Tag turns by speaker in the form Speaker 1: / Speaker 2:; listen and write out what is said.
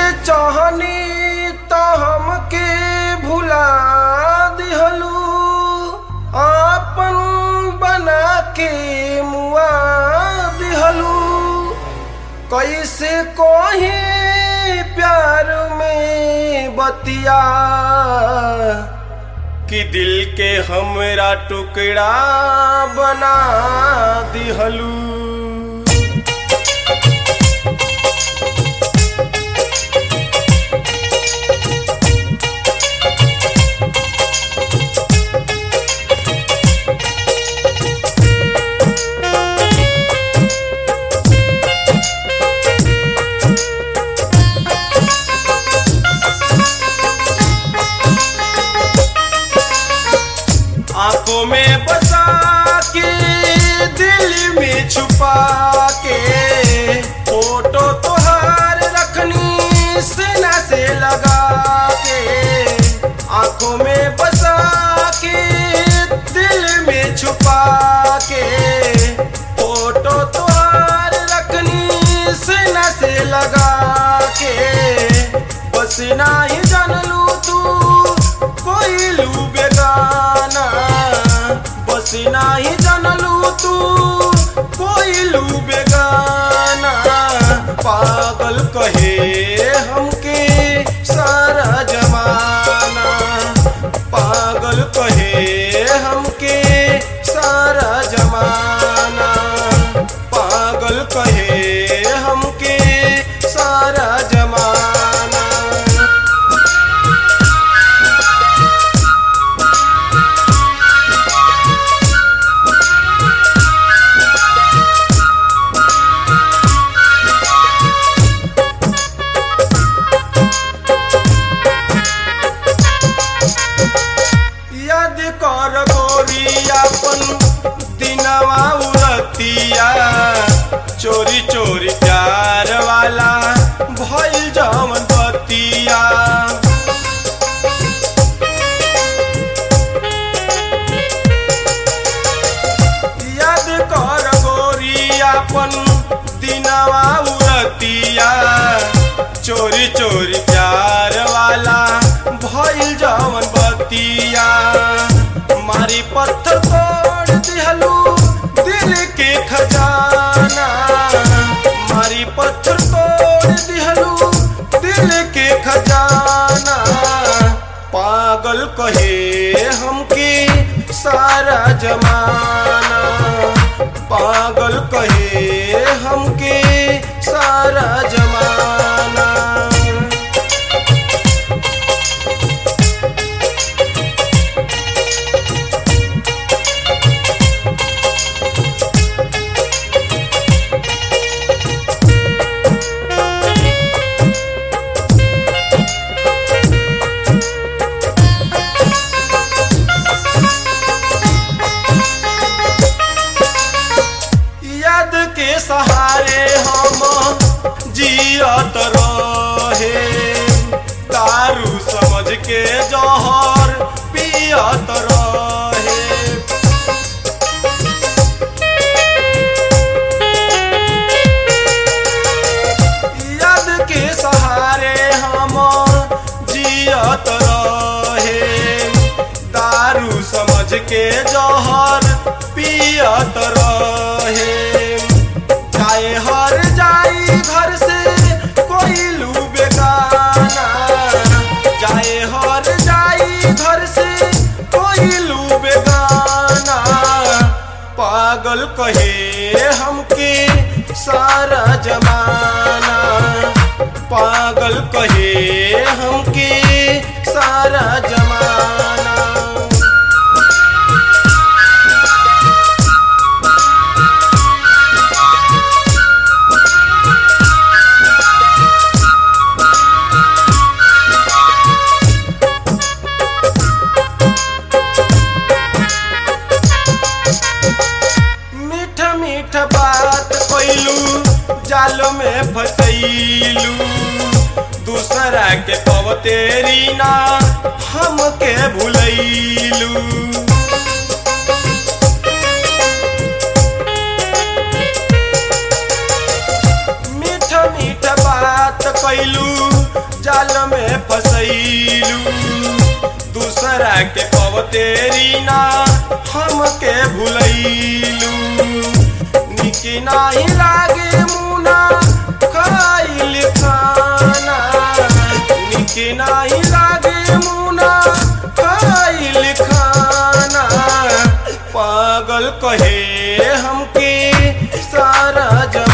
Speaker 1: चाहनी त हमके भुला दिहलू आपन बना के मुआ दिहलू कैसे कोही प्यार में बतिया कि दिल के हमरा टुकड़ा बना दिहलू आंखों में बसा के दिल में छुपा के फोटो तुहार रखनी सीना से लगा के आंखों में बसा के दिल में छुपा के फोटो तुहार रखनी सीना से लगा के बस ना ही जान लू तू कोई लू बेगाना बस ना ही जान लू तू कोई लू बेगाना पागल कहे हमके सारा जमाना पागल कहे हमके सारा जमाना पागल कहे हमके सारा जमाना याद कर गोरियापन दिनवा उरतिया चोरी चोरी प्यार वाला भइल जमन बतिया याद कर गोरियापन दिनवा उरतिया चोरी चोरी प्यार वाला भइल जवन बतिया मारी पत्थर तोड़ दिहलू दिल के खजाना मारी पत्थर तोड़ दिहलू दिल के खजाना पागल कहे हमके सारा जमाना पागल कहे हमके सारा जमाना याद के सहारे हम जियत रहे दारू समझ के जहर पियत रहे याद के सहारे हम जियत रहे दारू समझ के जहर पियत रहे चाहे हर जाई घर से कोई लू बेगाना चाहे हर जाई घर से कोई लू बेगाना पागल कहे हमके सारा जमाना पागल कहे हमके सारा जमाना मीठ मीठ बात कैलू जाल में फसैलू दूसरा के पवतेरी ना हमके भुलैलू मीठ मीठ बात कैलू जाल में फसैलू दूसरा के पवतेरी ना हमके भुलैलू निकी नाही लागे मुना खाइल खाना निकी नाही लागे मुना खाइल खाना पागल कहे हमके सारा जमाना